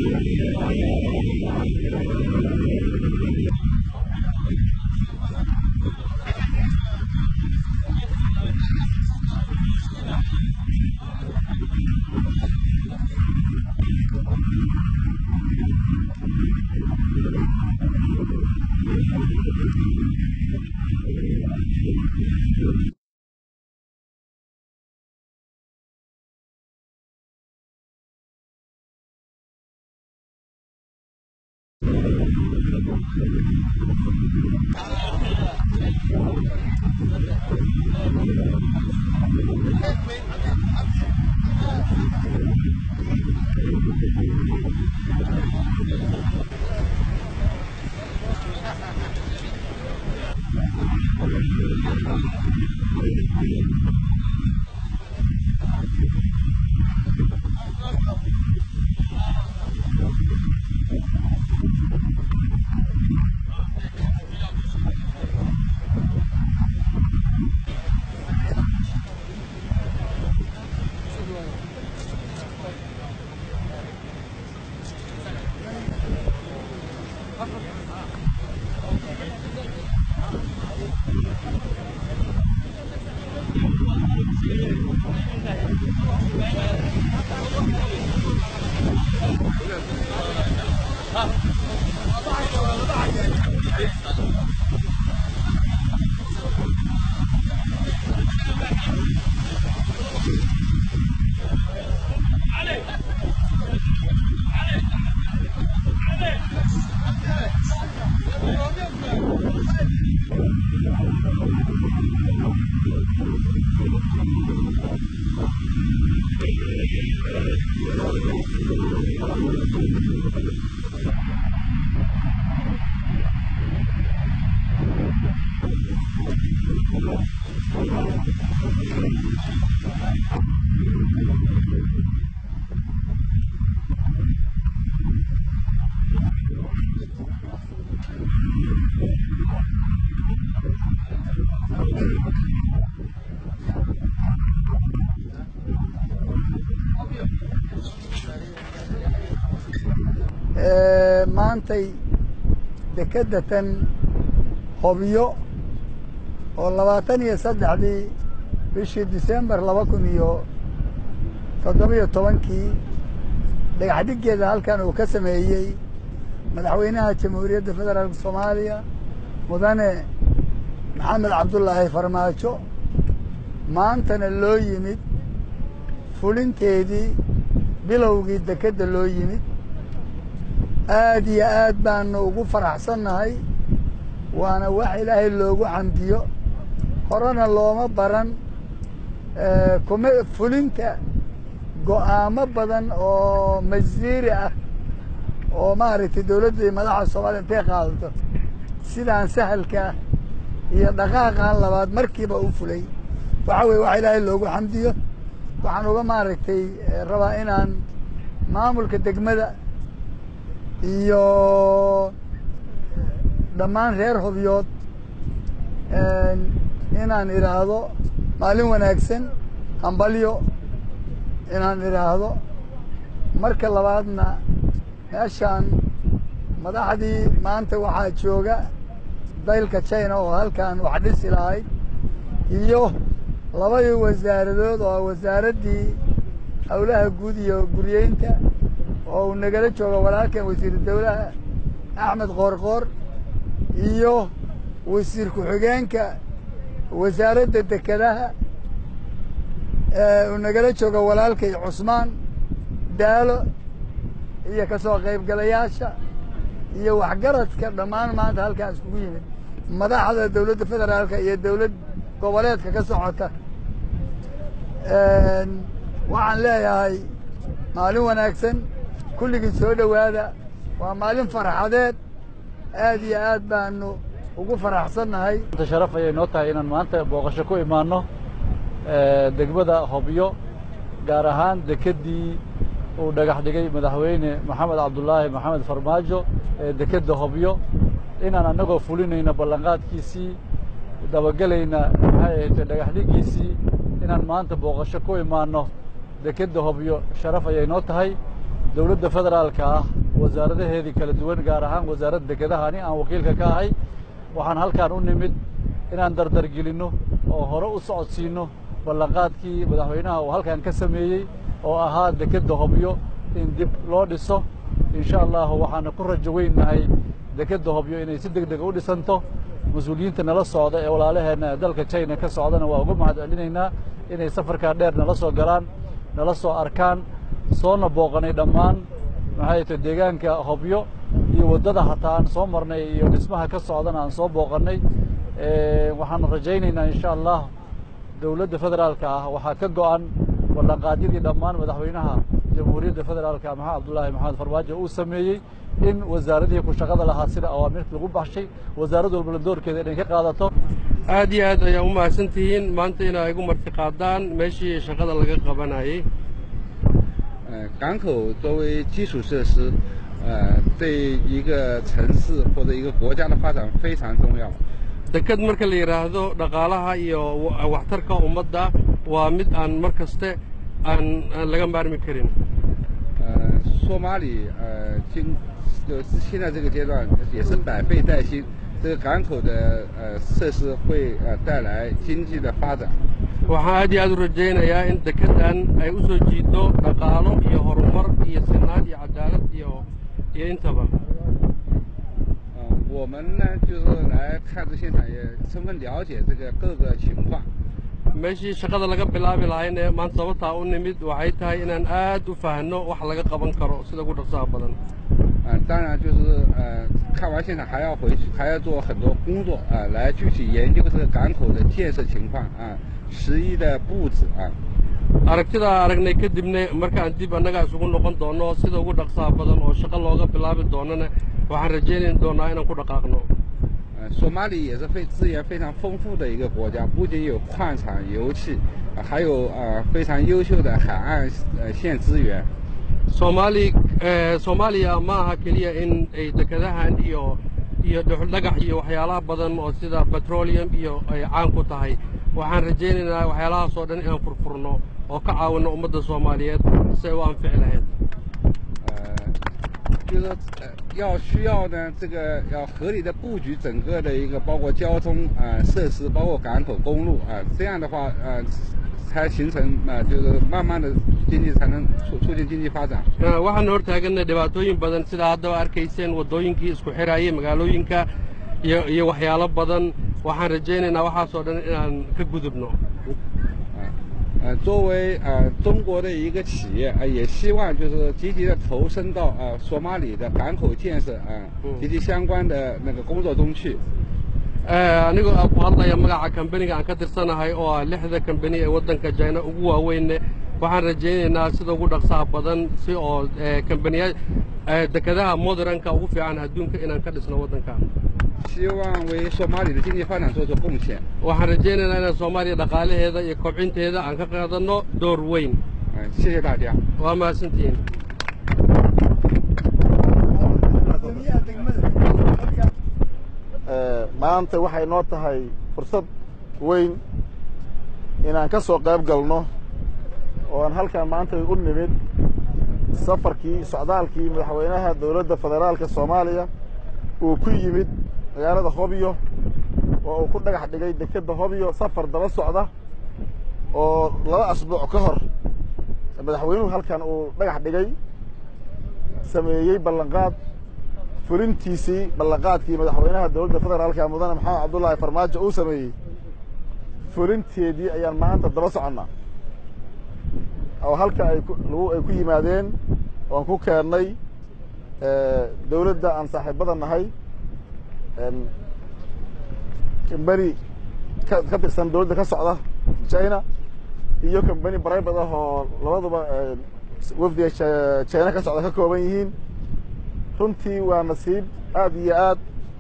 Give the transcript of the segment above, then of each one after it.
maantay dekedda tan hobyo oo labaatan iyo saddexdii bishii disembar laba kun iyo toddobiyo tobankii dhagax dhiggeeda halkan uu ka sameeyey madaxweynaha jamhuuriyadda federaalka soomaaliya mudane maxamed cabdullaahi farmaajo maantana loo yimid fulinteedii bilowgii dekedda loo yimid aad iyo aad baanu ugu faraxsannahay waana wax ilaahay loogu xamdiyo horena looma baran kuma fulinta go'aamo badan oo masiiri ah oo maaragtay dawladda madaxa soomaaliya intay qaadato sidaan sahalkaa iyo dhaqaaqan labaad markiiba u fulay waxa weye wax ilaahay loogu xamdiyo waxaan uga maaragtay rabaa inaan maamulka degmada iyo dhammaan reer hobyood inaan idhaahdo maalin wanaagsan hambalyo inaan idhaahdo marka labaadna meeshaan madaxdii maanta waxaa jooga daylka china oo halkan wax dhisi lahayd iyo labadii wasaaradood oo wasaaraddii howlaha guud iyo guryeynta oo uu nagala joogo walaalkan wasiiru dawlaha axmed qoorqoor iyo wasiir ku-xigeenka wasaaradda dekedaha uu nagala joogo walaalkay cusmaan daalo iyo ka soo qaybgalayaasha iyo waxgaradka dhammaan maanta halkaan iskugu yimid madaxda dawladda federaalka iyo dawlad goboleedka ka socota waxaan leeyahay maalin wanaagsan kulligii soo dhowaada waa maalin farxadeed aad iyo aad baanu ugu faraxsannahay sharaf ayay noo tahay inaan maanta booqasho ku imaanno degmada hobyo gaar ahaan dekeddii uu dhagax dhigay madaxweyne maxamed cabdulaahi maxamed farmaajo ee dekedda hobyo inaan annagoo fulinayna ballanqaadkiisii dabagelayna maxay ahaytay dhagax dhiggiisii inaan maanta booqasho ku imaanno dekedda hobyo sharaf ayay noo tahay dowladda federaalka ah wasaaradaheedii kala duwan gaar ahaan wasaaradda dekedaha ani aan wakiilka ka ahay waxaan halkaan u nimid inaan dardargelinno oo hore u socodsiinno ballanqaadkii madaxweynaha uu halkan ka sameeyey oo ahaa dekedda hobyo in dib loo dhiso insha allahu waxaana ku rajo weynahay dekedda hobyo inay si deg dega u dhisanto mas-uuliyiinta nala socda ee walaalaheenna dalka china ka socdana waa uga mahad celinaynaa inay safarkaa dheer nala soo galaan nala soo arkaan soona booqanay dhammaan maxay tahay deegaanka hobyo iyo waddada hataa aan soo marnay iyo dhismaha ka socdana aan soo booqannay waxaanu rajaynaynaa insha allah dowladda federaalka ah waxaa ka go'an ballanqaadyadii dhammaan madaxweynaha jamhuuriyadda federaalka maxamed cabdullaahi maxamed farmaajo uu sameeyey in wasaaradihii ku shaqada lahaa sida awaamirta lagu baxshay wasaarad walbana doorkeeda inay ka qaadato aad iyo aad ayaa u mahadsan tihiin maanta inaa igu marti qaadaan meeshii shaqada laga qabanayay 呃，港口作为基础设施，呃，对一个城市或者一个国家的发展非常重要。 deked marka la yidhaahdo dhaqaalaha iyo waxtarka ummadda waa mid aan mar kaste aan aan laga maarmi karin 呃，索马里呃，经就是现在这个阶段也是百废待兴，这个港口的呃设施会呃带来经济的发展。 waxaan aad iyo aad u rajaynayaa in dekedan ay u soo jiido dhaqaalo iyo horumar iyo sinaan iyo cadaalad iyo iyo intaba 呃，我们呢就是来看这现场，也充分了解这个各个情况。 meeshii shaqada laga bilaabi lahayn ee maanta sababtaa u nimid waxay tahay inaan aad u fahanno wax laga qaban karo sida ugu dhaqsaha badan 啊、当然就是呃，看完现场还要回去，还要做很多工作啊、来具体研究这个港口的建设情况啊、十一的布置啊。 aragtidaa aragnay kadibna markaan dib annaga isugu noqon doonno sida ugu dhaqsaha badan oo shaqo looga bilaabi doonana waxaan rajaynayn doonaa inaan ku dhaqaaqno 呃，索马里也是非资源非常丰富的一个国家，不仅有矿产、油气，啊还有呃非常优秀的海岸呃线资源。 soomaali soomaaliya ma aha keliya in ay dekadahan iyo iyo dhuxuldhagax iyo waxyaalaha badan oo sida petroleum iyo ay caan ku tahay waxaan rajaynaynaa waxyaalahaas oo dhan inaan furfurno oo ka caawinno ummadda soomaaliyeed si ay u anfici lahayd 呃，就是说呃要需要呢这个要合理的布局整个的一个包括交通啊、呃设施，包括港口、公路啊、这样的话呃才形成啊、呃就是慢慢的经济才能促促进经济发展。 waxaan hortaaganay dhibaatooyin badan sida haddaba arkayseen waddooyinkii isku xidhaayay magaalooyinka iyo iyo waxyaalo badan waxaan rajaynaynaa waxaasoo dhan inaan ka gudubno 啊，呃，作为呃中国的一个企业，呃，也希望就是积极的投身到呃索马里的港口建设啊、 嗯及其相关的那个工作中去。 anigoo ku hadlaya magaca kambaniga aan ka tirsanahay oo ah lixda kambani ee waddanka jina ugu waaweyne waxaan rajaynaynaa sida ugu dhaqsaha badan si oo kambaniya dekadaha modernka ugu fiican adduunka inaan ka dhisno waddanka 希望为索马里的经济发展做出贡献。 waxaan rajaynaynaa inaan soomaaliya dhaqaalaheeda iyo kobcinteeda aan ka qaadanno door weyn 嗯、谢谢大家。 waa mahadsantihiin maanta waxay noo tahay fursad weyn inaan ka soo qayb galno oo aan halkan maanta u nimid safarkii socdaalkii madaxweynaha dowladda federaalka soomaaliya uu ku yimid magaalada hobyo oo uu ku dhagax dhigay dekedda hobyo safar daba socda oo laba asbuuc ka hor madaxweynuhu halkan uu dhagax dhigay sameeyey ballanqaad fulintiisii ballanqaadkii madaxweynaha dowladda federaalka mudane maxamed cabdullaahi farmaajo uu sameeyey fulinteedii ayaan maanta daba soconnaa oo halka ay ku lagu ay ku yimaadeen oan ku keennay dowladda aan saaxiibada nahay kambani ka ka tirsan dowladda ka socda china iyo kambani bribate ah oo labaduba wafdiga china ka socda ka kooban yihiin runtii waa nasiib aad iyo aad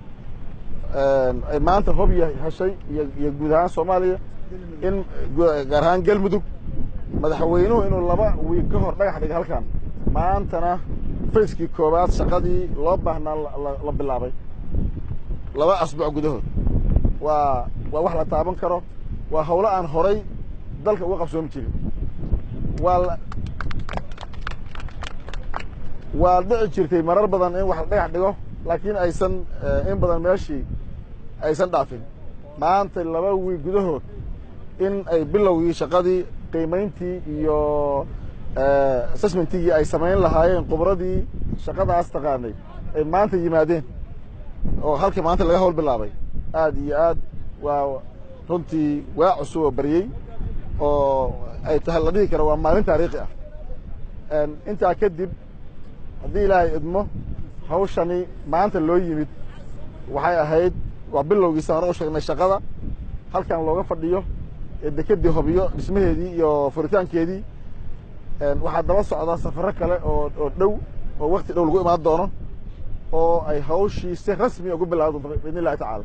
ay maanta hobya heshay iyo iyo guud ahaan soomaaliya in gaar ahaan galmudug madaxweynuhu inuu laba wiig ka hor dhagax dhigay halkan maantana fayskii koowaad shaqadii loo baahnaa la bilaabay laba asbuuc gudahood waa waa wax la taaban karo waa hawlo aan horay dalka uga qabsoomi jirin waa waa dhici jirtay marar badan in wax la dhagax dhigo laakiin aysan in badan meeshii aysan dhaafin maanta laba wiig gudahood in ay bilowgii shaqadii qiimayntii iyo assessmentigii ay samayn lahaayeen khubradii shaqadaas taqaanay ay maanta yimaadeen oo halka maanta laga howl bilaabay aad iyo aad waa runtii waa cusub oo baryey oo ay tahay la dhihi karo waa maalin taariikhi ah intaa kadib haddii ilaahay idmo hawshani maanta loo yimid waxay ahayd waa bilowgiisa hore u sheegnay shaqada halkan looga fadhiyo ee dekedii hobiyo dhismaheedii iyo furitaankeedii waxaa daba socdaa safaro kale oo oo dhow oo wakti dhow lagu imaan doono oo ay hawshii si rasmi ugu bilaabi doonto biidn illahi tacaala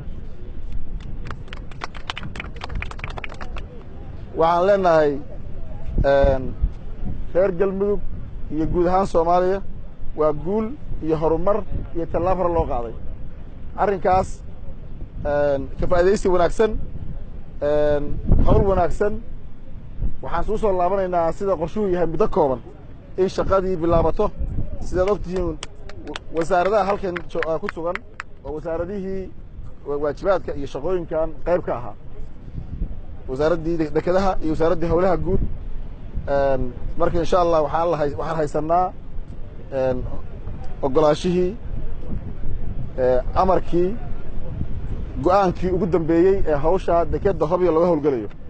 waxaan leenahay reer galmudug iyo guud ahaan soomaaliya waa guul iyo horumar iyo tallaab hore loo qaaday arrinkaas ka faa'iidaysi wanaagsan hawl wanaagsan waxaan suu soo laabanaynaa sida qorshuhu yahay muddo kooban in shaqadii bilaabato sidaad og tihiin wasaaradaha halkan ku sugan oo wasaaradihii waajibaadka iyo shaqooyinkan qayb ka ahaa wasaaraddii dekedaha iyo wasaaraddii howlaha guud marka insha allah waxaan la waxaan haysanaa ogolaashihii amarkii go-aankii ugu dambeeyey ee hawsha dekeda hobyo laga howlgelayo